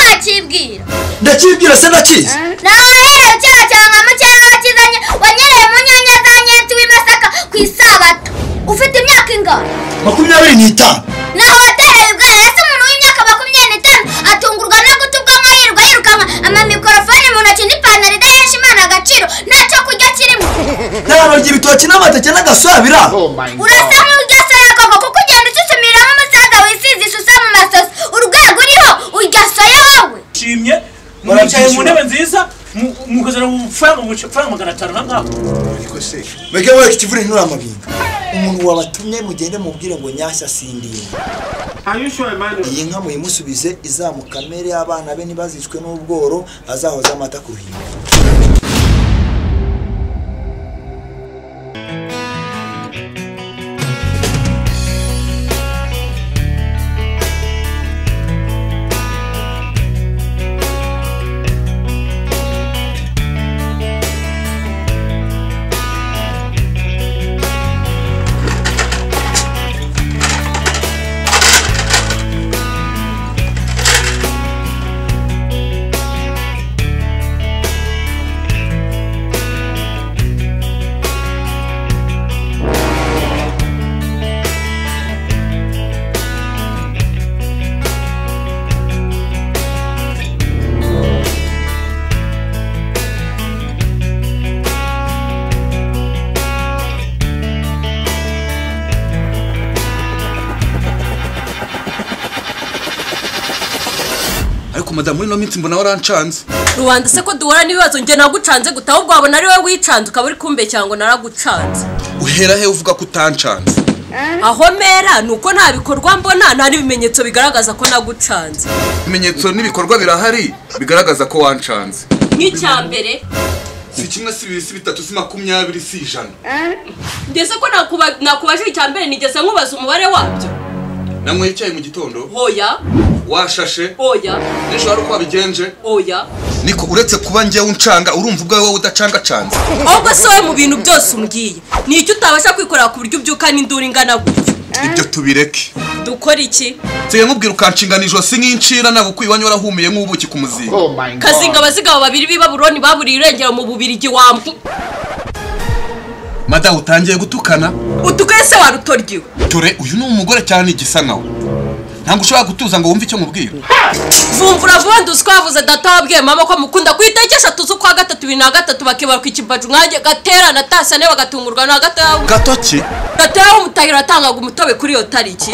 ndakibwira ndakibwira se nakizi nawe rero cyaha cyawe nka mukeba wakizanye wanyereye mu nyanya za nyinshi w'imasaka ku isabato ufite imyaka ingana makumyabiri n'itanu naho waterejwe hasi umuntu w'imyaka makumyabiri n'itanu atungurwa no guta ubwonko yirirwa yirukanka amamikorofone mu ntoki n'ipantaro idahesha imana agaciro ntacyo kurya kirimo ntararya ibitoki n'amateke n'agasabira urasa nk'uryasoya koko kuko ugenda ucucumiramo umusaza wisize isusa mu masoso urwego uriho urya soya wowe nshimye mwicaye mu ntebe nziza mu- mukozana mu mafaranga mu mafaranga magana atanu na ngaho meke weke ikivure nturamabinga umuntu wabatumye mugende mubwire ngo nyashya sindira Are you sure, Emmanuel? iyi nka muyimusubize izamukamere abana be ntibazicwe n'ubworo azahoze amata ku ruhimbi ariko madamu muri ino minsi mbona warancanze rubanda se ko duhura n'ibibazo njye nagucanze guta ahubwo wabona ari wowe wicanze ukaba uri kumbeshya ngo naragucanze uhera he uvuga ko utancanze aho mera ni uko nta bikorwa mbona nta n'ibimenyetso bigaragaza ko nagucanze ibimenyetso n'ibikorwa birahari bigaragaza ko wancanze nk'icya mbere si kimwe si bibiri si bitatu si makumyabiri si ijana ndetse ko nakuba- nakubajije icya mbere nigeze nkubaza umubare wabyo nanyweye icyayi mu gitondo hoya washashe hoya n'ejo hari uko wabigenje hoya niko uretse kuba njyewe uncanga urumva ubwawe wowe udacangacanze ahubwo si wowe mu bintu byose umbwiye ni icyo utabasha kwikorera ku buryo ubyuka n'induru ingana gutyo ibyo tubireke dukora iki nsigaye nkubwira ukanshinganisha ijosi nk'incira ntabwo iwanyu warahumiye nk'ubuki ku muzinga kazinga abazigaba babiri b'i babuloni baburiye irengero mu bubirigi wambu madamu utangiye gutukana utugoye se warutoryiwe dore uyu ni umugore cyane igisa nkawe ntabwo ushobora gutuza ngo wumve icyo nkubwira vumvura vuba nduzi ko yavuze data wabwiye mama ko mukunda ku itariki eshatu z'ukwa gatatu bibiri na gatatu bakibara ku ikibaju nkanjye gaterana tasane bagatungurwa na gatoya gato ki gatoya w'umutahiro yatangaga umutobe kuri iyo tariki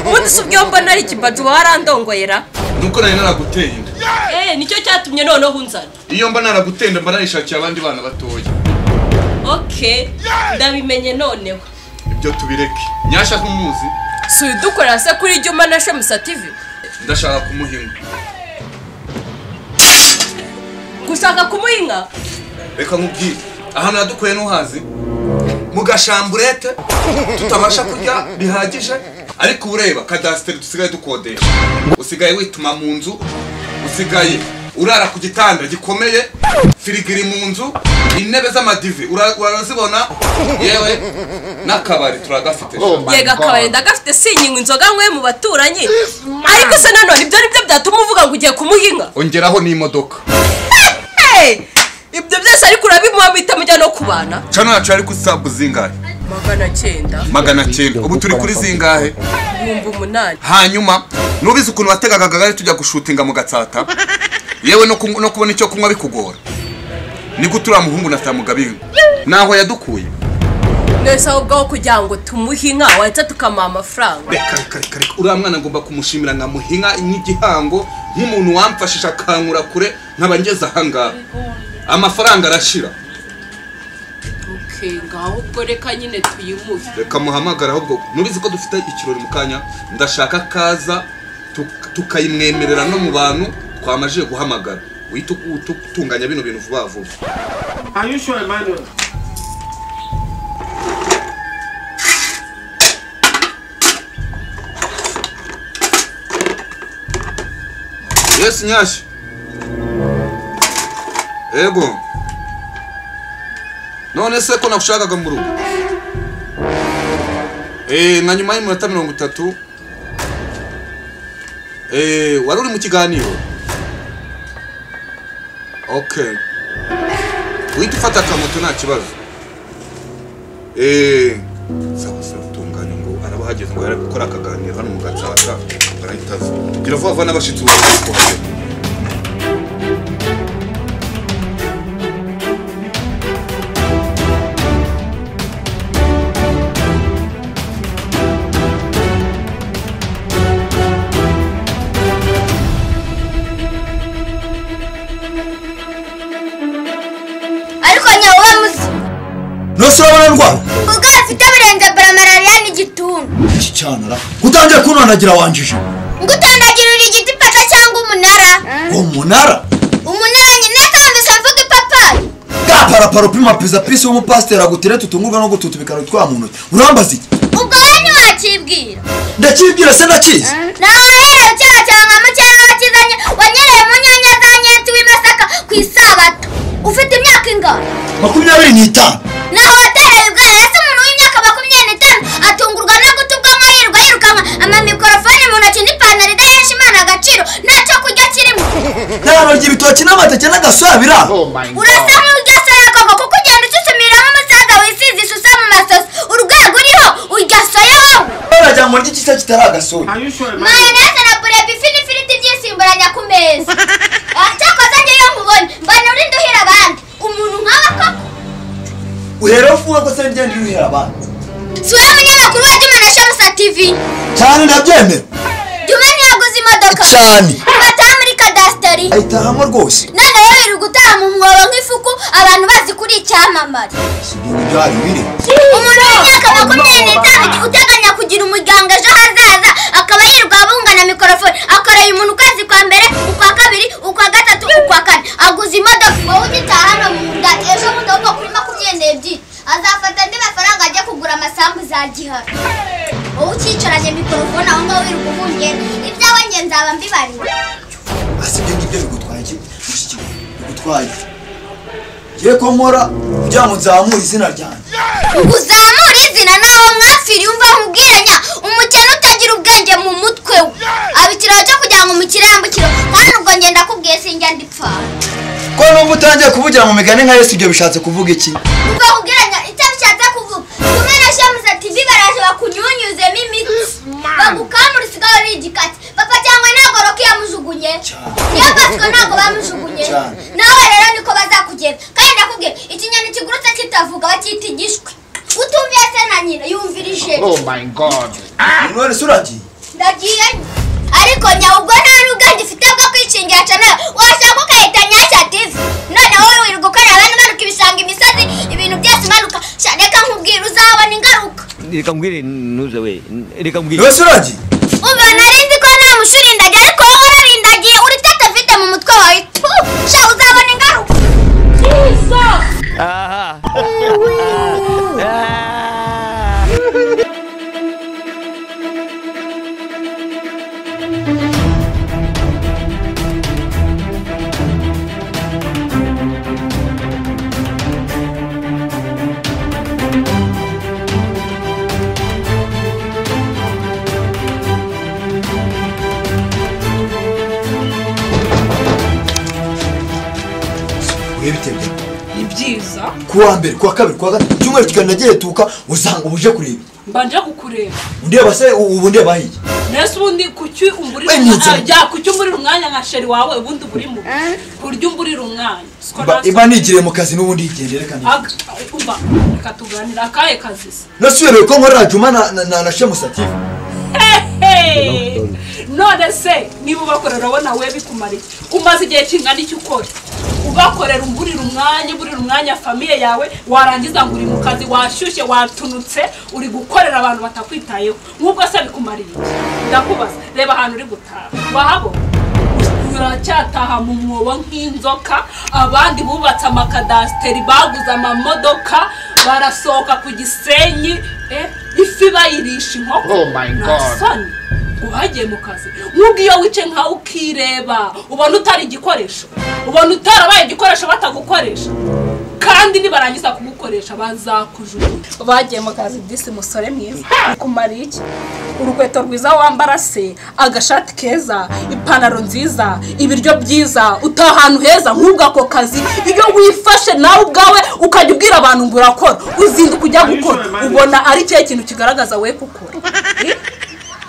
ubundi si ubwo mbona ari ikibaju uba warandongoyera nuko nari naraguteye inda eee nicyo cyatumye noneho unzana iyo mba naraguteye inda mba narishakiye abandi bana batoya oke ndabimenye noneho ibyo tubireke nyashya ntumuzi si udukorera se kuri juma na shemusa tivi ndashaka kumuhinga gushaka kumuhinga reka nkubwire ahantu yadukuye ntuhazi mu gashamburete tutabasha kurya bihagije ariko ureba kadasiteri dusigaye dukodesha usigaye wituma mu nzu usigaye urara ku gitanda gikomeye firigo iri mu nzu intebe z'amadive ura- urazibona yewe n'akabari turagafite yega akabari ndagafite sinyinga inzoga nkwe mu baturanyi ariko se nanone ibyo ni byo byatuma uvuga ngo ugiye kumuhinga ongeraho n'imodoka Hey! ibyo byose ariko urabimuha muhita mujya no kubana cano yacu yari ku sabu zingahe magana cyenda magana cyenda ubu turi kuri zingahe ibihumbi umunani hanyuma nubizi ukuntu wategaga akagare tujya gushutinga mu gatsata yewe no kunywa- no kubona icyo kunywa bikugora nibwo turiya muhungu na samugabinga naho yadukuye mwese ahubwo aho kugira ngo tumuhe inka wahita tukamuha amafaranga reka reka reka reka uriya mwana ngomba kumushimira nkamuha inka nk'igihango nk'umuntu wamfashije akankura kure nkaba ngeze ahangaha amafaranga arashira ngaho ubwo reka nyine tuyimuhe reka muhamagare ahubwo nubizi ko dufite ikirori mu kanya ndashaka kaza tukayimwemerera no mu bantu twamajije guhamagara uhita utunganya bino bintu vuba vuba Are you sure, Emmanuel? yesi nyashya ego none se ko nagushakaga mu rugo Eh, nka nyuma y'iminota mirongo itatu Eh, wari uri mu kiganiro okay uhita ufata akamoto nta kibazo eee sawa sawa tunganya ngo araba ahageze ngo yari ari gukora akaganiro hano mu gatsata barahita aza gira vuba vuba n'abashyitsi ubu kuhagera ariko nyawe bamuzi ntose urabona ndwara ubwo afite birenze bara malariya n'igituntu ikicanara utangiye kuntonagira wanjije ngo utondagirira igiti ipata cyangwa umunara umunara umunara nyine kambise mvuga ipapayi bwa paraparo upima peza pisi w'umupasiteri agutire tutungurwa no gututa bikaratwa mu ntoki urambaza iki ubwo wowe ntiwakibwira ndakibwira se ndakizi nawarera kera cyane nka mucyanga wakizanye wanyereye mu nyanya za nyenti w'imasaka ku isabato ufite imyaka ingana makumyabiri n'itanu naho watereye ubwera ese umuntu w'imyaka makumyabiri n'itanu atungurwa no guta ubwonko yirirwa yirukanka amamikorofone mu ntoki n'ipantaro idahesha imana agaciro ntacyo kurya kirimo ntanorya ibitoki n'amateke n'agasabira urasa nk'uryasoya koko kuko ugenda ususumira nk'umusaza wisize isusa mu masosi urwego uriho urya soya wowe baragira ngo ndye ikisa kitari agasoya Are you sure, Emmanuel? mayoneze na burebi ifi n'ifiriti byisimburanya ku meza Ah, cyakoze ngeyo nkubonye mbona uri nduhira abandi umuntu nk'aba koko uhera uvuga ko se ngenda uyuhera abandi si wowe munyamakuru wa juma na shamusa tv cyane ndabyemera juma ntiyaguze imodoka cyane amataha muri kadasiteri ayitahamo rwose none rero iri gutaha mu mwobo nk'ifuku abantu bazi kuri icyamamare si ibintu byari biri umuntu w'imyaka makumyabiri n'itanu uteganya kugira umuryango ejo hazaza akaba yirirwa abungana mikorofone akoreye umuntu ukwezi kwa mbere ukwa kabiri ukwa gatatu ukwa kane aguze imodoka wowe ugitaha hano mu nda ejo bundi ahubwo kuri makumyabiri n'ebyiri azafata andi mafaranga ajya kugura amasambu za gihara wowe ukicaranye mikorofone aho ngaho wirirwa ubungera ibyawe nge nzaba mbibarira asi ibyo ngibyo bigutwaye iki mushiki we, bigutwaye ngiye ko nkora kugira ngo nzamure izina ryanjye ngo uzamure izina naho mwapfiriye umva nkubwiranya umukene utagira ubwenge mu mutwe we aba ikiraro cyo kugira ngo umukire yambukire kandi ubwo ngenda akubwiye sinjya ndipfa ko n'ubwo utangiye kuvugira mu migani nka yesu ibyo bishatse kuvuga iki ubwo nkubwiranya icyo bishatse kuvuga kumwe na shamuza tv baraje bakunyunyuzemo imiti bagukamura usigaye uri igikati papa cyangwa ntabwo roki yamujugunye Cyane. niyo pasiko ntabwo bamujugunye Cyane. nawe rero niko bazakugenda kandi ndakubwiye ikinyoni kigurutse kitavuga bacyita igishwi utumviye se na nyina yumvira ijeri none se uragiye ndagiye ariko nyawe ubwo nta n'ubwenge ufite bwo kwishingira cyane washaka ugahita nyashya tivi none wowe wirirwa ukorera abantu umanuka ibishanga imisozi ibintu byose umanuka sha reka nkubwira uzabona ingaruka reka mbwire ntuze we reka mbwire none se uragiye umva nari nzi ko nta mushurindagiye ariko wowe urarindagiye uritata vite mu mutwe wawe tu sha uzabona ingaruka aha Ah. urebe itebye ni byiza kuwa mbere kuwa kabiri kuwa gatatu icyumweru kiganira tuka usanga ubuje kureba mbanje kukureba undeba se ubu ndeba hiya mbese ubundi kuki umburira We nizana. umwanya ah, kuki umburira umwanya nka sheri wawe ubundi uburimo kurya umburira umwanya Siko Mba- natwe- imba nigiriye mu kazi n'ubundi yigendere kandi Aga- umva reka tuganire akahe kazi se nose uyobewe ko nkora juma na- na- na na shemusati Hey! none se niba ubakorera ubona we bikumariye umaze igihe kingana icyo ukora ubakorera umburira umwanya uburira umwanya famiye yawe warangiza ngo uri mu kazi washyushye watunutse uri gukorera abantu batakwitayeho nk'ubwo se bikumariye iki? ndakubaza reba ahantu uri gutaha wahabona uracyataha mu mwobo nk'inzoka abandi bubatse amakadasiteri baguze amamodoka barasohoka ku gisenyi eh, ifi bayirisha inkoko nasoni uhagiye mu kazi nk'ubwo iyo wicaye nkawe ukireba ubona utari igikoresho ubona utarabaye igikoresho batagukoresha kandi nibarangiza kumukoresha bazakujugunya bagiye mu kazi disi musore mwiza kumariye iki urukweto rwiza wambara se agashati keza ipantaro nziza ibiryo byiza utaha ahantu heza nk'ubwo ako kazi iyo wifashe nawe ubwawe ukajya ubwira abantu ngo urakora uzinduka ujya gukora ubona ari cyo kintu kigaragaza we gukora Eh?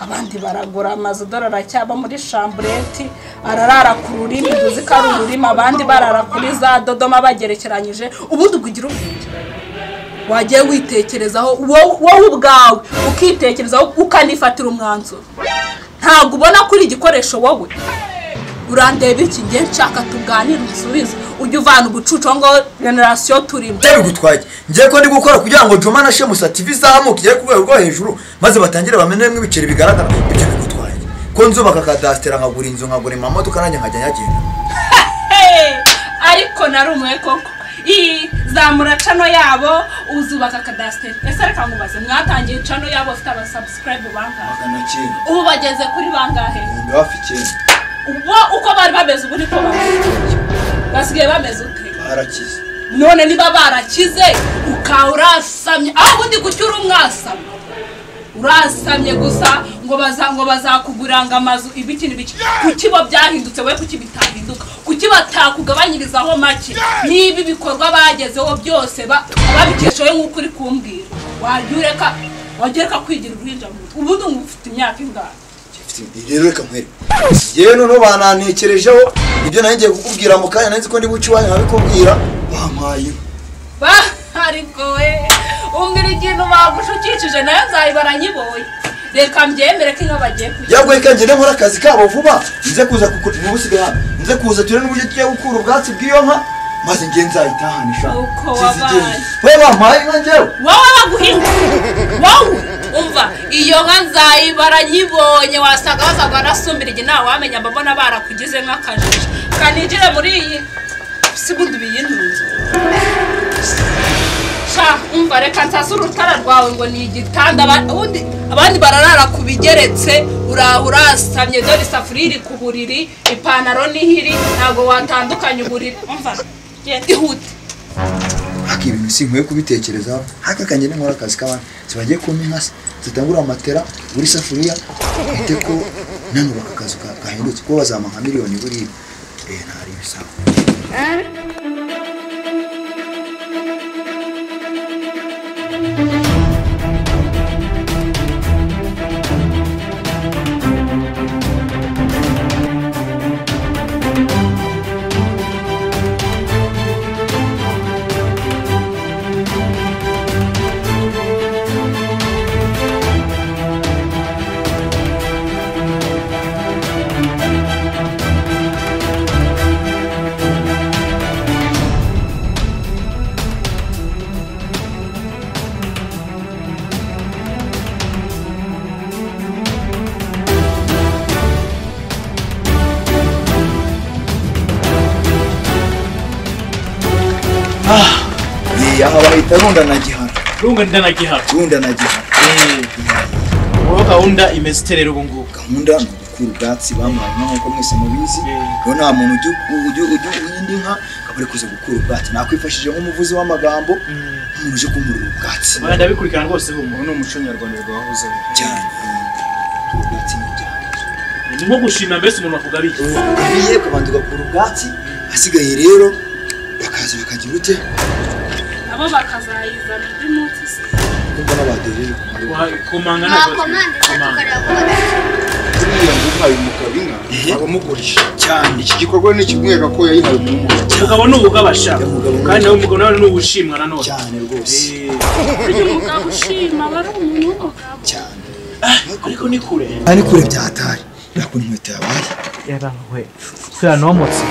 abandi baragura amazu dore aracyaba muri shambureti ararara ku rurimi uzi ko ari ururimi abandi barara kuri za dodoma bagerekeranyije ubundi ugira ubwenge wagiye witekerezaho wowe wowe ubwawe ukitekerezaho ukanifatira umwanzuro ntabwo ubona ko uri igikoresho wowe urandeba iki ngiye nshaka tuganire usubize ujye uvana ubucucu aho ngaho generasiyo turimo ibyo bigutwaye ngiye ko ndi gukora kugira ngo juma na shemusa tv izamuke igere ku rwego rwo hejuru maze batangire bamenemo ibiceri bigaragara ibyo bigutwaye ko nzubaka kadasitera nkagura inzu nkagura amamodoka nanjye nkajya nyagenda Hey! ariko nari umwe koko iyi zamura cano yabo uzubaka kadasiteri ese reka ngubaze mwatangiye cano yabo bafite abasabusirayibu bangahe magana cyenda ubu bageze kuri bangahe ibihumbi hafi icyenda ubu uko bari bameze ubu niko bameze basigaye bameze ute barakize none niba barakize ukaba urasamye aho ubundi gucya uri umwasamye urasamye gusa ngo baza ngo bazakuguranga amazu ibiki n'ibiki kuki bo byahindutse we kuki bitahinduka kuki batakugabanyirizaho make niba ibikorwa bagezeho byose ba- babikeshaho nk'uko uri kumbwira wajya ureka wajya ureka kwigira uruhinja mu mutwe ubundi ngo ufite imyaka ingana rero reka mpere yewe noneho banantekerejeho ibyo nari ngiye kukubwira mu kanya nari nzi ko ndi buce iwanyu nkabikubwira bampaye Ba- ariko we umbwira ikintu bagushukishije nayo nzayibara nyibonye reka mbyemere ko inka bagiye kujya yagoye ko ngende nkora akazi kabo vuba nze kuza kukurira ubusigaye hano nze kuza turebe n'uburyo tugiye gukura ubwatsi bw'iyo nka maze nge nzayitahane ishaka Uko wabaye. we bampaye inka ngewe wowe baguhinga wowe umva iyo nka nzayibara nyibonye wasanga bazagwa nasumbira igihe nawe wamenya mbabona barakugize nk'akajiji kanigire muri iyi si bundi biyintunze sha umva reka nsase urutara rwawe ngo ni igitanda aba- ubundi abandi bararara ku bigeretse uraha urasamye dore isafuriya iri ku buriri ipantaro niho iri ntabwo watandukanya uburiri umva genda ihute haka ibintu si nkwiye kubitekerezaho haka ka ngende nkora akazi k'abantu zibagiye kumpa inka se zitangura amatera buri safuriya bite ko nanubaka akazu ka- gahindutse kuko bazampa nka miliyoni buriya eh ntari ibisago eh aha bahita runda na gihara runga ndanagihara runda na gihara ubu gahunda imeze iterera ubu ngubu gahunda ni ugukura ubwatsi bamuhaye inka nk'uko mwese mubizi Yeah. rero nta muntu ujya ujya- ujya ujya indi nka akaba ari kuza gukura ubwatsi nakwifashije nk'umuvuzi w'amagambo nk'umuntu uje kumurira ubwatsi Oya, ndabikurikirana rwose humura ubu ni umuco nyarwanda rwahozeho cyane gukura ubwatsi ni ibyaha ni nko gushima mbese umuntu wakugabiye ugabiye ukabanza ugakura ubwatsi hasigaye rero bakaza bakagira ute nabo bakazayizana undi munsi se kumva n'abadojeje ku muriro kumanga ntabwo mwakomande se tukareba ko buriya ngo uhaye umugabo inka aba amugurisha cyane iki gikorwa ni ikimwereka ko yayihaye umugabo umugabo ni ubugabasha Umugabo ni- kandi nawe umugabo nawe ni uwushimwa nanone cyane rwose Eh, burya umugabo ushima aba ari umuntu w'umugabo cyane ariko ni kure ari kure byatari nakora inkweto yabaye yarankuwe sura nomotse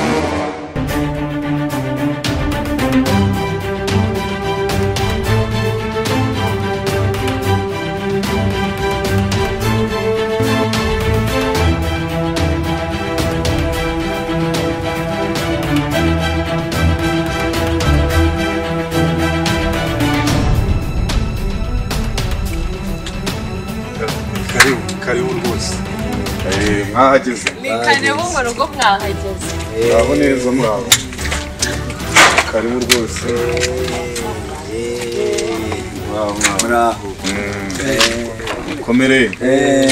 karibu karibu rwose Eh, mwahageze ni kane bo mu rugo mwahageze muraho neza muraho karimo rwose Wow, wow. muraho komere Eh,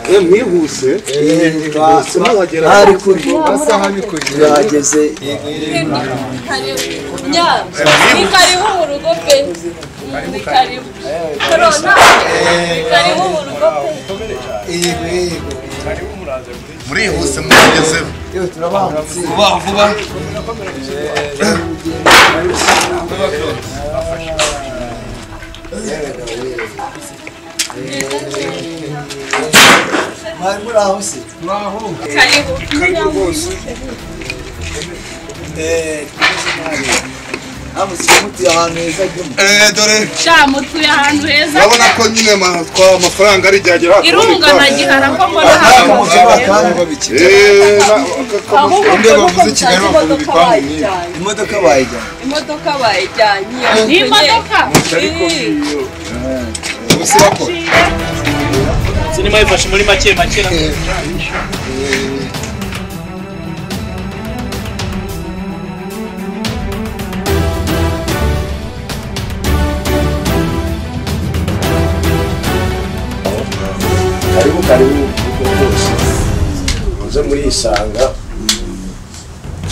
Eh, mwihuse eh, twa- Mwahagera. ahari kuri amasaha ni kure turahageze ni karibu mu rugo pe ni karibu korona ni karibu mu rugo pe murihuse mwagezeho yewe turabangutse vuba vuba mwari muraho se karibu Eh, hamusiye mutuye ahantu heza jyemo Eh, dore sha mutuye ahantu heza urabona ko nyine ama- twa- amafaranga ari ryagera hasi irunga na gihara ko mbona ntabwo ahantu mushobora babikira Eh, na- ka- ka- ahubwo Bamwe nuko bavuze musanze Kigali bakunda imodoka ibipangu nyine bayijyanye imodoka bayijyana imodoka bayijyanye ni imodoka ariko iyo ubuse bakora sinema yifashe muri make make na karibu karibu uko rwose muze murisanga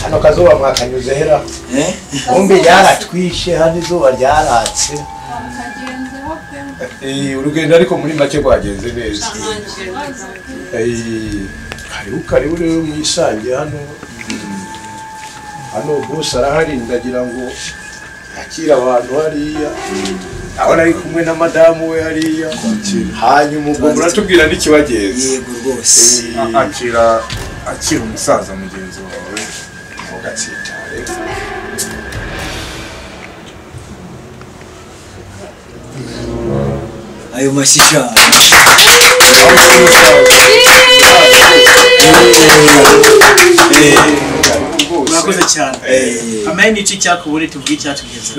hano kazuba mwakanyuze hera bombi ryaratwishe hano izuba ryaratse Eh, urugendo ariko muri make rwagenze neza Eh, karibu karibu rero mwisange hano hano bose arahari ndagira ngo yakira abantu hariya abona ari kumwe na madamu we hariya hanyuma ubwo muratubwira n'ikibagenza yego rwose Eh, akira akira umusaza mugenzi wawe mugatsitare ayo mashyi cyane murakoze cyane amaye n'icyo icyakubure tubwiye icyatugeze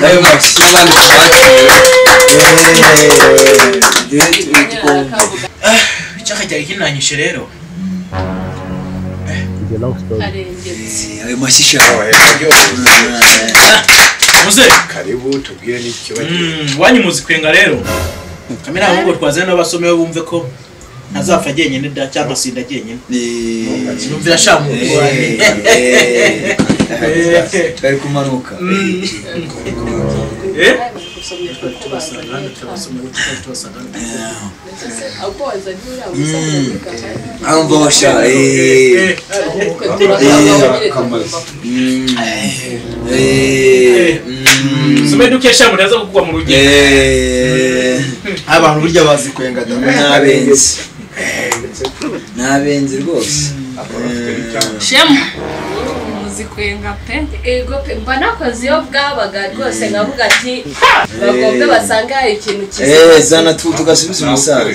ayo mashyi kandi twakiriwe icyakajyaga kinanyishe rero Eh, ayo mashyi cyane muze karibu tubwire n'ikibagenza wanyu muzi kwenga rero kamera ahubwo twazane n'abasomewe bumve ko ntazapfa jyenyine da cyangwa sinda jyenyine numvira ashaka mu bari kumanuka ambosha eh, eh, mm, sumeduke sha muraza kugwa mu rugendo eh, abantu burya bazi kwenga da n'abenzi n'abenzi rwose shema muzi kwenga pe ego pe mba nakoze iyo bwabaga rwose nkavuga ati bagombe basange hari ikintu kiza Eh, zana tu tugasubiza umusaza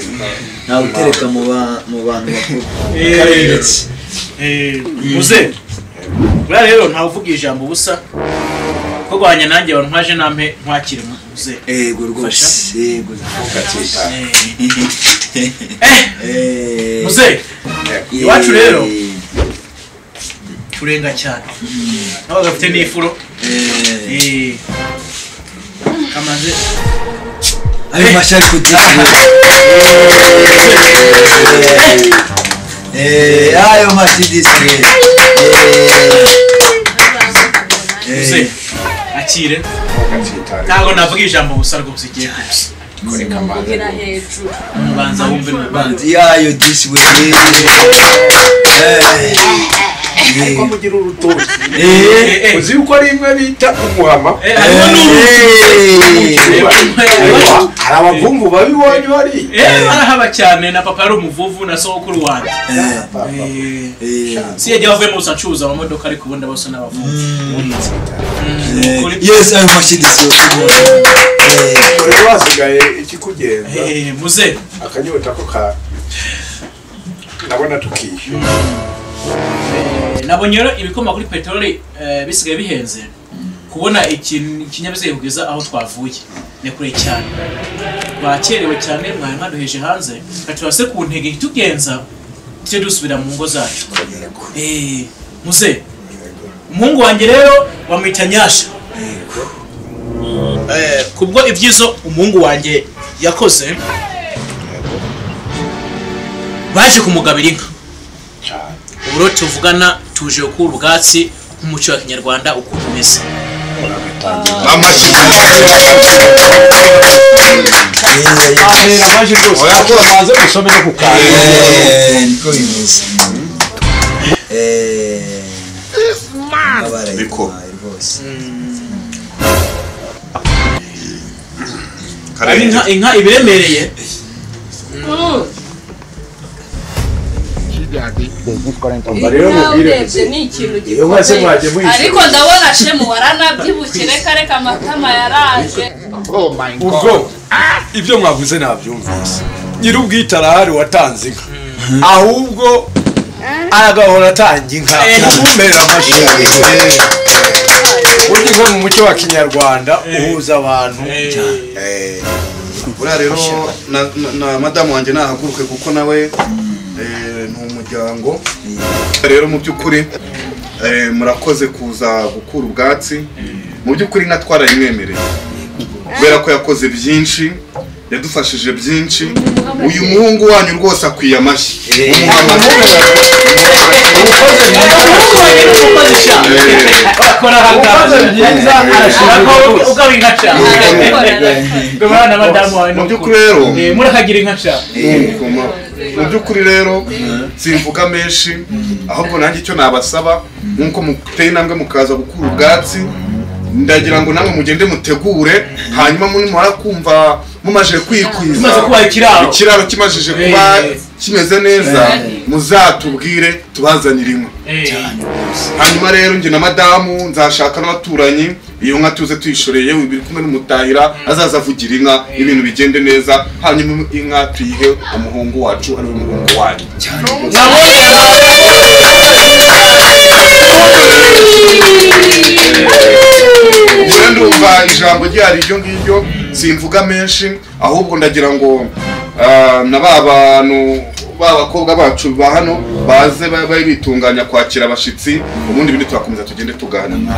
ntawe utereka mu ba- mu bantu bakuru Karindetse. muze buriya rero ntawe uvuga ijambo ubusa ko guhanya nanjye wantwaje nampe nkwakire muze yego rwose yego Eh, muze eh, iwacu rero turenga cyane nabo gafite n'ifuro eh, Eh, kamaze ayo mashyi ari kugira Eh, ayo mashyi disire muze akire ntabwo navuga ijambo ubusa rwose igiye gusa kugira hejuru banza wumve n'ubanza yayo disi buri ariko mugira urutoki Eh, Eh, eh. uzi yuko ari imwe bita umuhama Eh, harimo n'urugi Eh, Eh, hari abavumvu babibonye bariya Eh, barahaba cyane na papa yari umuvuvu na sogokuru wanjye Eh, si yagiye avuye mu acuruza amamodoka ariko ubundi bose ni abavuvu Mm, Eh, ukuri- yes ayo mashyi disire dore wasigaye ikikugenza Eh, muze akanyota ko ka ndabona tukishyura Eh, nabonye rero ibikomoka kuri peteroli eh, bisigaye bihenze kubona ikin- ikinyabiziga kugeza aho twavuye ni kure cyane twakerewe cyane mwari mwaduheje hanze kati turase ku ntege itugenza tujye dusubira mu ngo zacu Eh, muze umuhungu wanjye rero bamwita nyasha Eh, kubwo ibyizo umuhungu wanjye yakoze baje kumugabira inka uburo tuvugana tuje gukura ubwatsi nk'umuco wa kinyarwanda uko umeze niko bimeze Biko. Ari inka- inka ibiremereye rero urebye ni ikintu gikomeye ariko ndabona shemu waranabyibukire kare kamatama yaraje ubwo ibyo mwavuze nabyumvise nyir'ubwite arahari watanze inka ahubwo agahora atanga inka kumera amashyi burya inka mu muco wa kinyarwanda uhuza abantu buriya rero na- na- na madamu wanjye nahaguruke kuko nawe eh, ni umuryango rero mu by'ukuri eh, murakoze kuza gukura ubwatsi mu by'ukuri nka twarayimwemereye kubera ko yakoze byinshi yadufashije byinshi uyu muhungu wanyu rwose akwiye amashyi Mumuhe amashyi. Eh. bakora ugaba inka cyane gabana na madamu wawe mu by'ukuri rero murakagira inka cyane Ngoma. mu by'ukuri rero simvuga menshi ahubwo nanjye icyo nabasaba nk'uko muteye intambwe mukaza gukura ubwatsi ndagira ngo namwe mugende mutegure hanyuma mumara kumva mumaje kwikwiza Kimaze kuba ikiraro. ikiraro kimajije kuba Eh. kimeze neza Eh. muzatubwire tubazanire inka hanyuma rero njye na madamu nzashaka n'abaturanyi iyo nka tuze tuyishoreye yewe biri kumwe n'umutahira azaza avugira inka ibintu bigende neza hanyuma inka tuyihe umuhungu wacu ariwe muhungu wanyu ubwo ndumva ijambo ryari iryo ngiryo simvuga menshi ahubwo ndagira ngo ah, na ba bantu ba bakobwa bacu ba hano baze babe bitunganya kwakira abashyitsi ubundi bindi turakomeza tugende tuganira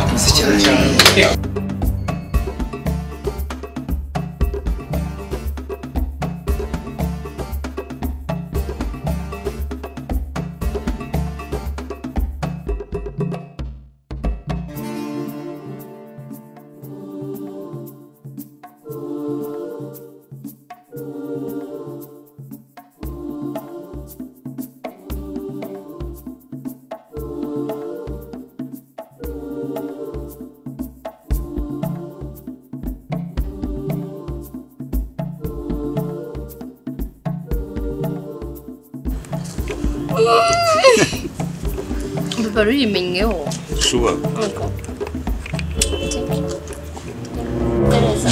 Urwo ruyimenyeho ushobora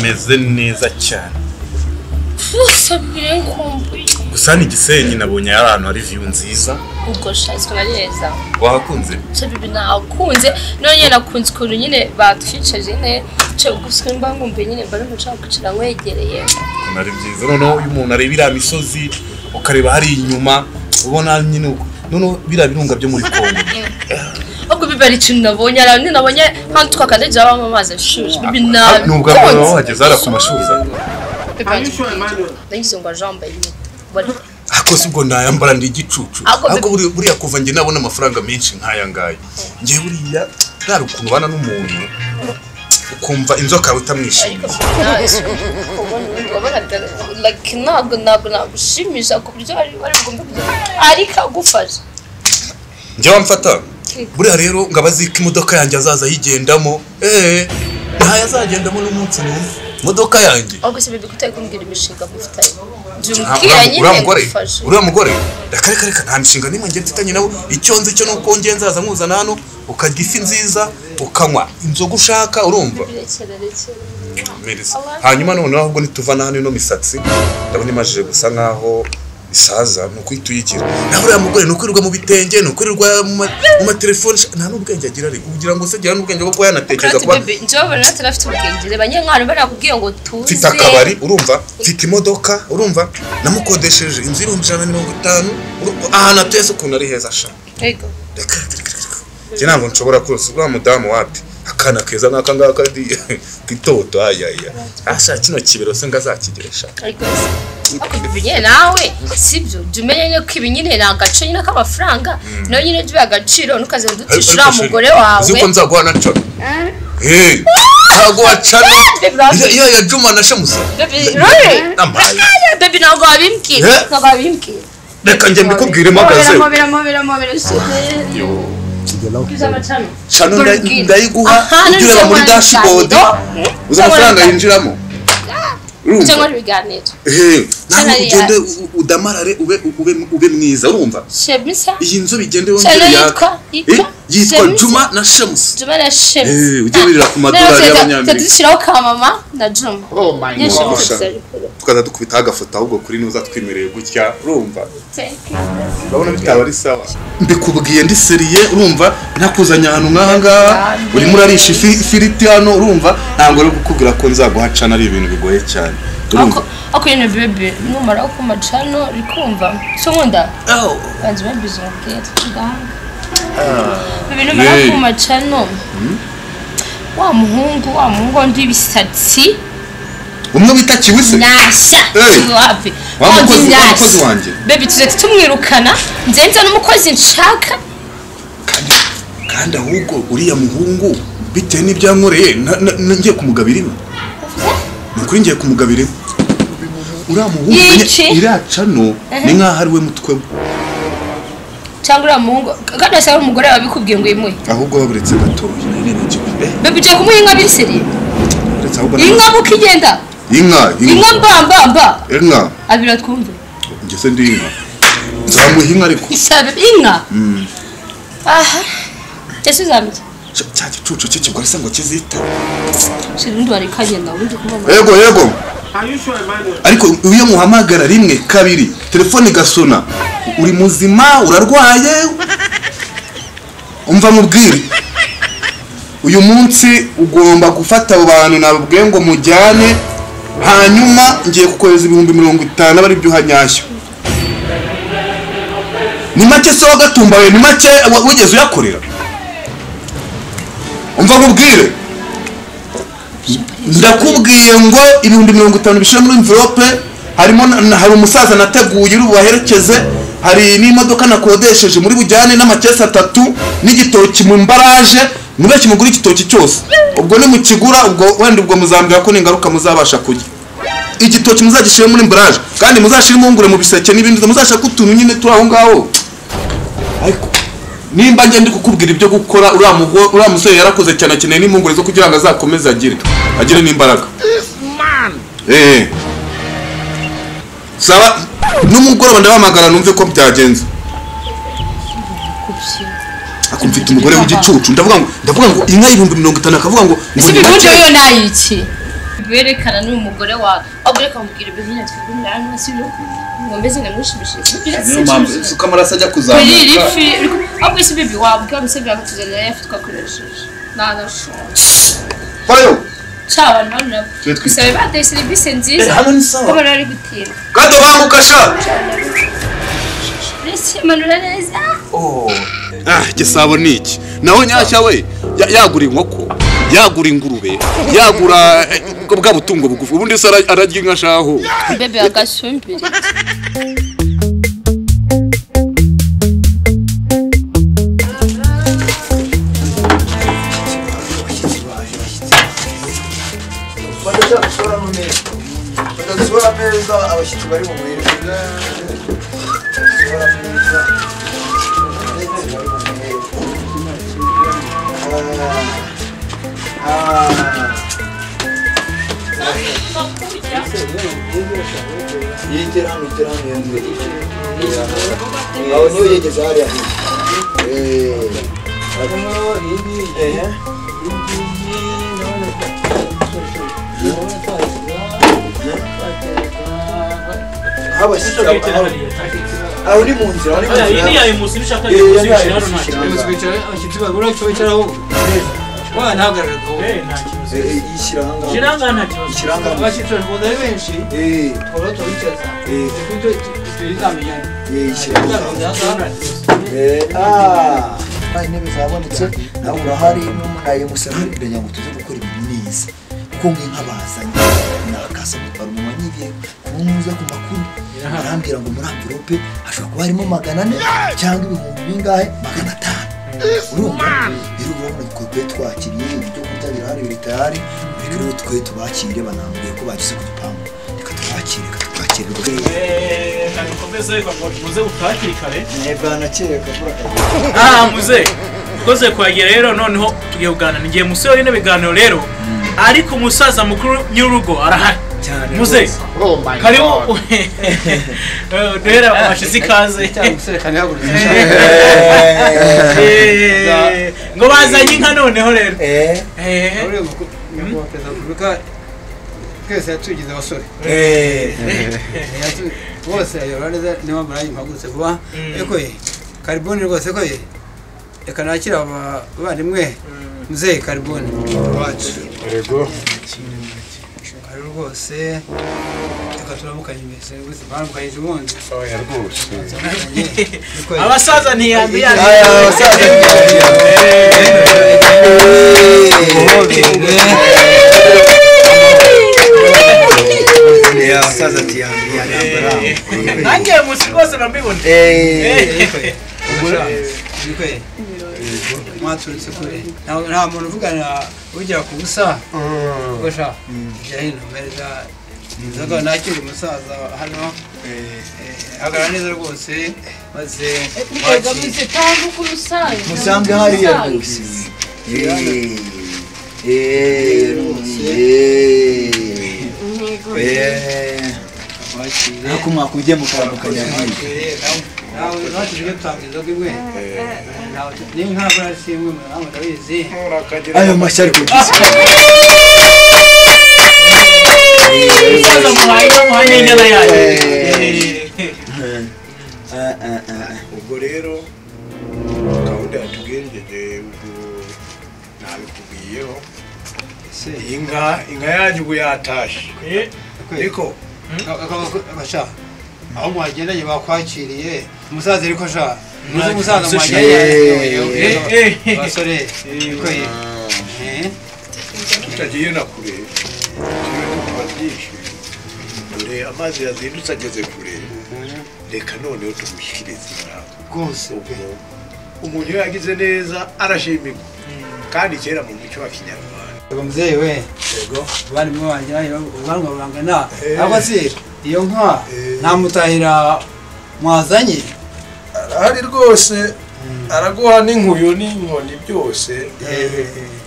meze neza cyane usabire nkumbuye gusa ni igisenyi nabonye ari ahantu hari viyu nziza ubwo shatswe na neza wahakunze bibi nakunze none nakunze ukuntu nyine batwicaje nyine gusa mba nkumbuye nyine mba n'umuco wo kwicara nkwegereye ukuntu ari byiza noneho iyo umuntu areba iriya misozi ukareba hari inyuma ubona nyine uko- noneho biriya birunga byo muri kongo ahubwo biba ari ikintu nabonye hari ahantu nabonye nk'ahantu twakandagira habamo amazi ashushe bibi ni ubwa mbere waba nakunze wahageze hariya ku mashuza ndagize ngo ajambaye nyine Bari- akoze ubwo nayambara ndi igicucu Ako- ariko buri- buriya kuva njye nabona amafaranga menshi nk'aya ngaya njye buriya ntari ukuntu ubana n'umuntu ukumva inzoka yawe itamwishimiye ntabwo ntabwo nagushimisha ku buryo bari bugomba kujya ariko agufasha njye wamfata buriya rero ngo abazika imodoka yanjye azaza ayigendamo eee ntayo azagendamo n'umunsi n'umwe imodoka yanjye ahubwo si bibi kutari kumbwira imishinga mufitanye jya Nta- umubwira uriya- nyine uriya mugore agufashe uriya mugore ndakareka reka nta mishinga n'imwe ngiye mfitanye nawe icyo nzi cyo nuko ngiye nzaza nkuzana hano ukarya ifi nziza ukanywa inzoga ushaka urumva rekera rekera Mereza. hanyuma noneho ahubwo nituvana hano ino misatsi ndabona imajije gusa nkaho isaza ni uko uyigira naho uriya mugore ni ukwirirwa mu bitenge ni ukwirirwa mu ma- mu matelefoni sha- nta n'ubwenge agira ariko kugira ngo se agira n'ubwenge bwo kuba yanatekereza kuba Kurati bebe njyewe ubona natwe afite ubwenge reba nyine nk'ahantu barakubwiye ngo tuze mfite akabari urumva mfite imodoka urumva namukodesheje inzu y'ibihumbi ijana na mirongo itanu uru- ahantu atuye se ukuntu ari heza sha Yego. njye ntabwo nshobora kurose uriya mudamu wapi akana keza nk'aka ngaka di kitoto ayaya asha kino kibero se ngo azakigire sha Ariko se, ariko bebe nyine nawe sibyo jya umenya nyine ko ibi nyine ni agace nyine k'amafaranga nawe nyine jya ubiha agaciro ntukaze ngo uducishe uriya mugore wawe uzi ko nzaguha na cana Eh, ntabwo wacana Iyo- iyo yajuma na shemusa Bebe, Rory, Amaye. akanya, bebe ntabwo wabimbwira Eh? ntabwo wabimbwira reka njye mbikubwire mpagaze mobera mobera mobera suderi bwiza amacana shano nda- ndayiguha Aha, ujye ureba none muri se dashboard warabiganira. uzi amafaranga yinjiramo Urumva? cyangwa ibiganiro Ehe, ntabwo Cyane ugende ya- u- udamarare ube ube ube mwiza urumva shemisa iyi nzu bigende wongere cyane yaka yitwa yitwa Eh, yitwa James? juma na shemusi juma na Eh, shemisa ujye wirira ku madolari y'abanyamerika tadushyiraho ka mama na juma oh my tukaza dukubitaho agafoto ahubwo kuri nuza twemereye gutya urumva urabona bitaba ari sawa mbikubwiye ndi seriye urumva ntakuzanye ahantu nk'aha ngaha urimo urarisha ifi- ifiriti hano urumva ntabwo ari kukubwira ko nzaguhacana ari ibintu bigoye cyane urumva ako nyine bebe numara ku macano rikumva so nkunda banza babizi umupira tuganga bebe numara Yay. ku macano wa muhungu wa muhungu undi ibisatsi umwe bita kiwise nyashya Hey. kiwapi Wa Wa mukozi- wa nyashya. mukozi wanjye. bebe tuzahita tumwirukana nzenza n'umukozi nshaka kandi ahubwo uriya muhungu bitewe n'ibyankoreye na- na- na- ngiye kumugabira iwe ni ukuri ngiye kumugabira iwe uriya muhungu Yici. iriya cano ni nk'aho ari we mutwe we cyangwa uriya muhungu kandi wasanga umugore wawe abikubwiye ngo yimuhe ahubwo baburetse gatoya bebe ugiye kumuha inka biseri uretse ahubwo inka muko igenda inka inka mbambamba inka abira twumve njye se ndi inka zamuha inka ariko ishabe inka Mm. aha ese uzamenya Cya- cya gicucu cy'ikigore se ngo kizita shira undi warekanye nawe undi kumubona yego yego Are you sure, Emmanuel? ariko iyo muhamagara rimwe kabiri telefone igasona uri muzima urarwaye umva mubwire uyu munsi ugomba gufata abo bantu nababwiye ngo mujyane hanyuma ngiye kukohereza ibihumbi mirongo itanu aba ari byo uhanyashya ni make se wagatumba we ni make wa- wigeze uyakorera umva mubwire ndakubwiye ngo ibihumbi mirongo itanu bishyira muri mvirope harimo na- na- hari umusaza nateguye uri bubaherekeze hari n'imodoka nakodesheje muri bujyane n'amakesi atatu n'igitoki mu mbaraje mubeshye mugura igitoki cyose ubwo nimukigura ubwo wenda ubwo muzambwira ko n'ingaruka muzabasha kurya igitoki muzagishyire muri mbaraje kandi muzashyire impungure mu biseke n'ibindi muzashaka utuntu nyine turi aho ngaho ariko nimba njye ndi kukubwira ibyo gukora uriya mugo- uriya musore yarakoze cyane akeneye n'impungure zo kugira ngo azakomeze agire agire n'imbaraga Eh. saba n'umugoroba ndabahamagara numve ko byagenze ako mfite umugore w'igicucu ndavuga ngo ndavuga ngo inka y'ibihumbi mirongo itanu akavuga ngo ngo ese ni ibibundi make. wiyo nayiki berekana n'uyu mugore wawe ahubwo reka mubwira ibyo nyine twigumira hano si byo ngombe zinamwishimishije niyo mpamvu isuka amaraso ajya kuri iri kuzamuka fi ahubwo isi bibi wabwira umusebyi akatuzanira yayo twakoresheje ntanashobora Fayo. cya abantu bano nabo Twe twite- twisabe baduhe serivisi nziza Eh, hano ni sawa. ko bari bari gutinda Kado banguka sha. uretse manura neza ah igisabo ni iki nawe nyashya we ya- yagura inkoko yagura ingurube yagura eh, bwa butungo bugufi ubundi se ara- ararya inka shaho bebe agasumbire badashobora mu meza badashobora ameza abashyitsi bari mu meza badashobora ameza abashyitsi bari mu meza Ah, ah. yegera hano yegera hano yegera hano aho niyo yegeze hariya Eh, eh. habashyitsi aho ni mu nzira aho ni mu Oya, nzira iyi ni yawe musi ibishaka Eh, musi yabaye bishira hano nta musi kibazo. bishira. Wa ntahagarara ko. Eh, eh, ishyira aha ngaha. Ishyira aha ngaha nta kibazo. Ishyira aha ngaha. Abashishoje ari benshi. Eh. Twaba tubicaza. Eh. Ibyo tuzamenyana. Eh, ishyira aha ngaha. Eh, Ah, nta intebe zabonetse nawe urahari n'umunaye gusa nturiranya ngo tuze gukora ibintu neza kuko mwe nk'abazanye nakaza gutwara umumanyi igihe kumwuza ku makuru arambwira ngo muri amvirope hashobora kuba harimo magana ane cyangwa ibihumbi bingahe magana atanu urumva rero urabona twebwe twakiriye ibyo kurya birahari biritayari reka rero twe tubakire banambwiye ko bagize ku gipangu reka tubakire reka tubakire rwose Kandi ukomeze ngo muze utakiri kare. bwana kera kavura Ah, muze dukoze kuhagera rero noneho tugiye kuganira ni igihe musi yorine biganiro rero ariko umusaza mukuru nyir'urugo arahari muze karibu Eh, duhera ku mashizi ikaze Eh, ngo bazanye inka noneho rero Perezida wa Repubulika twese yatugize abasore. Eh, yatu- bose ayobora neza niyo mpamvu nanjye mpagurutse vuba ariko ye kariboni rwose ko ye reka nakira aba- abavandimwe muzehe kariboni wacu Yego. ari rwose reka turamukanye mbese rwose baramukanyije ubundi oya rwose abasaza ntiyandi yandi abasaza ati yambi nanjye musi rwose ndamubibona Bikwe. mwaturutse kure Nta- nta muntu uvugana ugira ku busa gusha jya hino meza inzoga nakira umusaza hano Eh, hagarara neza rwose maze mwakire musange hariya rwose Eh, eh, eh, eh. ariko mwakubye mukambukanya nawe natwe tujye dutanga inzoga imwe Ntawe- n'inkabura ari si imwe muramu ndabizi ayo mashya ari kugisa umusaza muhaye inka muhaye n'inyana yayo ubwo rero gahunda yatugenjeje ubwo nabikubwiyeho inka inka yanyu ubu yatashye ariko abasha aho mwagendanye bakwakiriye umusaza ariko sha muzi Mwakiriye umusaza umusaza mwageye Eh, eh. basore ariko ye Eh, tutagiye na kure turiwe tuba byinshi dore amazi yazindutse ageze kure reka noneho tumushyikirize inama rwose ubwo umuntu iyo yagize neza arashimirwa kandi kera mu muco wa kinyarwanda ngo mubyeyi we abarimu banjye nayo ubwanwa burangana ariko se iyo nka ntamutahira mwazanye arahari rwose araguha n'inkuyo n'inkoni byose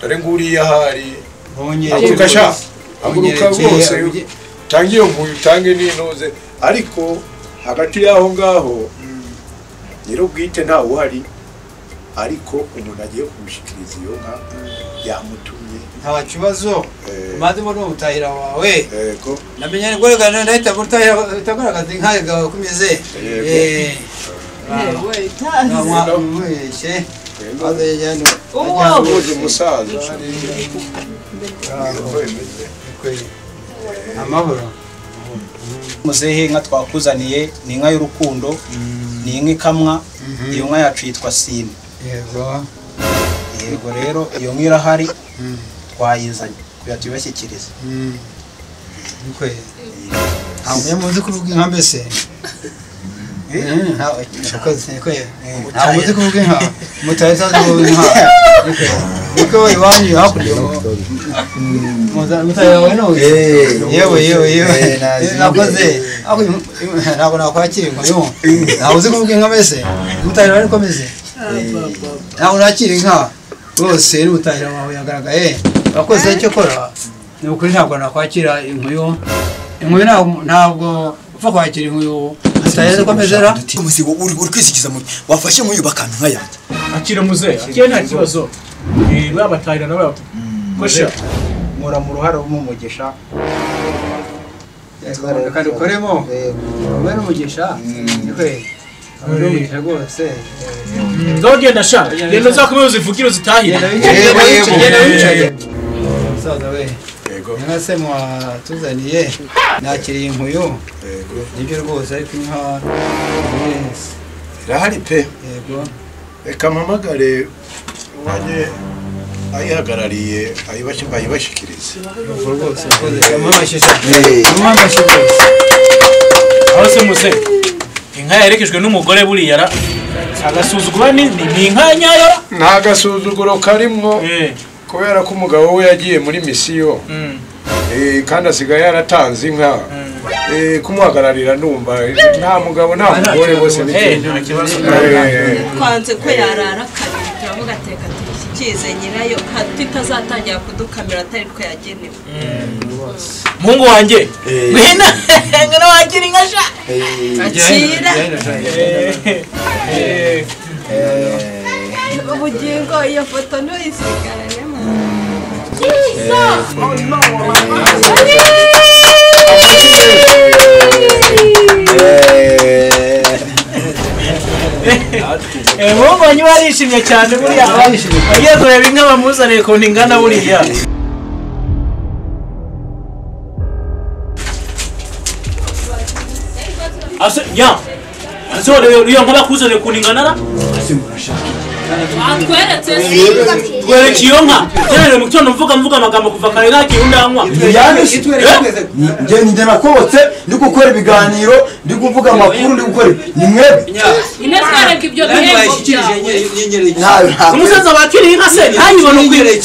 dore nguriya ahari haguruka sha haguruka rwose utange iyo nkuyo utange n'inoze ariko hagati y'aho ngaho nyir'ubwite ntawe uhari ariko umuntu agiye kumushyikiriza iyo nka yamutumye nta kibazo maze mbona umutahira wawe yego namenye guhagarara ndahita gutahira utagaragaza inka yawe uko imeze Yego. Eh. Yewe, Nta mwa- mwese. maze yajyana uwoje umusaza hariya. amahoro muzehe inka twakuzaniye ni inka y'urukundo ni inka ikamwa iyo nka yacu yitwa sine yego yego rero iyo nka irahari twayizanye kugira tuyibashyikirize Nkwe. ntabwo iyo muzi kuvuga inka mbese Eh, nta- yakoze, nkwe. ntabwo muzi kuvuga inka mutahira utazi kuvuga inka Nkwe. niko iwanyu hakurya mu- muza- mutahira we n'uyu. yewe yewe yewe nakoze Ariko im- im- ntabwo nakwakira inkoyo ntabwo uzi kuvuga inka mbese mutahira we niko ameze ntabwo nakira inka rwose n'umutahira wawe yagaragaye wakoze icyo kora ni ukuri ntabwo nakwakira inkuyo inkuyo ntabwo- ntabwo upfa kwakira inkuyo zitarenze uko ameze ra umusigo uri uri kwisikiza mu wafashe nk'uyu bakantu nka yanjye akira muze akira nta kibazo Eh, babatahira na babo kosha nkora mu ruhare rw'umugisha reka dukoremo wowe n'umugisha urumva rwose ngaho genda sha genda uzakomeze uzivugire uzitahire Yego, yego. Genda wicaye. musaza we inka se mwatuzaniye nakiriye inkuyu nibyo rwose ariko inka irahari pe yego reka mpamagare wanjye ayihagarariye ayibashye- ayibashyikirize ubwo rwose rwose yamamashije yamamashije aho se muze inka yaherekejwe n'umugore buriya ra agasuzugura ni ni ni inka nyayo nta gasuzuguro karimo kubera ko umugabo we yagiye muri misiyo Eh, kandi asigaye yaratanze inka Eh, kumuhagararira numva eh, nta mugabo nta mugore bose ni Eh, kimwe. nta kibazo. Eh, twanze ko yarara kabiri turavuga teka tuyishyikize nyirayo hato itazatangira kudukamira atari two yagenewe muhungu wanjye ngwino ngwino wagira inka sha akira Eh, ubugingo iyo foto ntuyisigarane eh, muhungu wanjye barishimye cyane buriya bagiye kureba inka bamuzaniye ukuntu ingana buriya ase ya ase uriya nka bakuzaniye ukuntu ingana ra watweretse twereka iyo nka gerere mu gitondo mvuga mvuga amagambo kuva kare nta kintu ndanywa njye njye nakobotse ndi gukora ibiganiro ndi kuvuga amakuru ndi gukora ni mwebwe ine twereka ibyo bihembo byawe umusaza wakiriye inka se ntayibone uko iri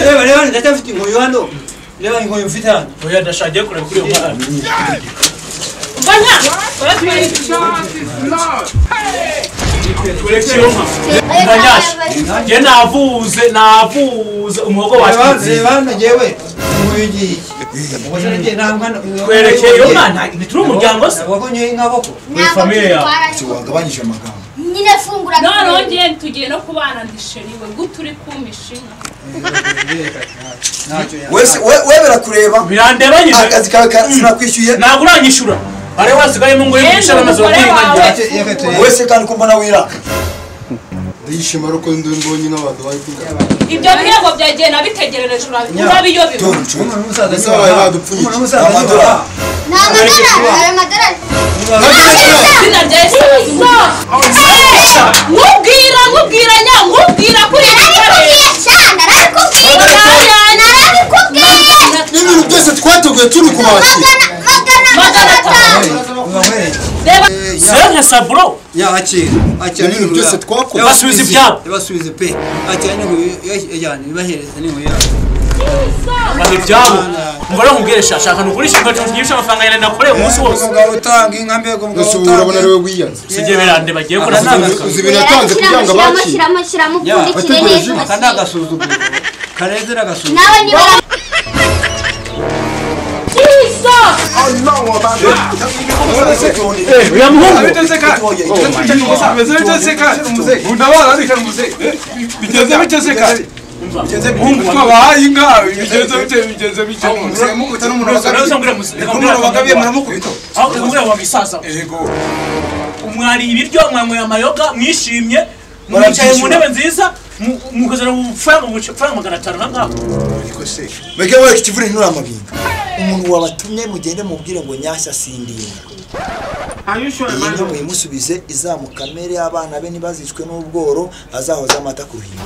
reba reba ndacyafite inkoyo hano reba inkoyo mfite hano oya ndashagiye kureba kuri iyo nka mbona uratwereka twereka iyo nka ndanyasha njye navuze navuze umuhogo wa reba hano njyewe inkoyo ngiyi ubwo se njye nta mwana twereke iyo nka nta- ntituri umuryango se wagonyoye nk'aboko Ni famiye yawe. wagabanyije amagambo nyine fungura nonongeye tugiye no kubana ndisheriwe gute uri kumpisha inka wese we we birakureba birandeba nyine akazi kawe ka- sinakwishyuye ntabwo uranyishyura ari wasigayemo ngo Yenda yishyure amazu umugore bakuyinganya wese kandi ko mbona wiraka ndayishima ariko mbonye n'abantu bari kugana ibyo bihembo byagiye nabitegerereje urabi- urabiyobewe ese babaye badupfunyitse amadorari ni amadorari hari amadorari izina rya yesu nkubwira nkubwira nya nkubwira kuri narabikubwiye cyane narabikubwiye narabikubwiye n'ibintu byose twateguye turi kubakira magana atanu Serge Saburo yakira akira Ibintu byose twakoze. Basubiza ibyabo. basubize pe akira n'inkoyo yajyana ibahereza n'inkoyo yabo maze ibyabo ngo nakubwire sha shaka nugurisha inka tugisha amafaranga yawe nakoreye umunsi wose umugabo utanga inka mbega umugabo gusa ubu utanga urabona ariwe wiyanze si ibyo birande bagiye kora uzi ibintu yatanze kugira ngo shyiramo abakire shyiramo shyiramo upfundikire neza aka ni agasuzuguro kareze n'agasuzuguro nawe niba bigenze biteze kare twabahaye inka bigenze biteze bigenze biteze umwariye ibiryo mwanyweye amayoga mwishimye mwicaye mu ntebe nziza mukozera amafaranga amafaranga magana atanu na ngaho mbega wowe ikivure ntura amabinga umuntu wabatumye mugende mubwire ngo nyashya sindinda iyi nka muyimusubize izamukamere abana be ntibazicwe n'ubworo azahoze amata ku ruhimbi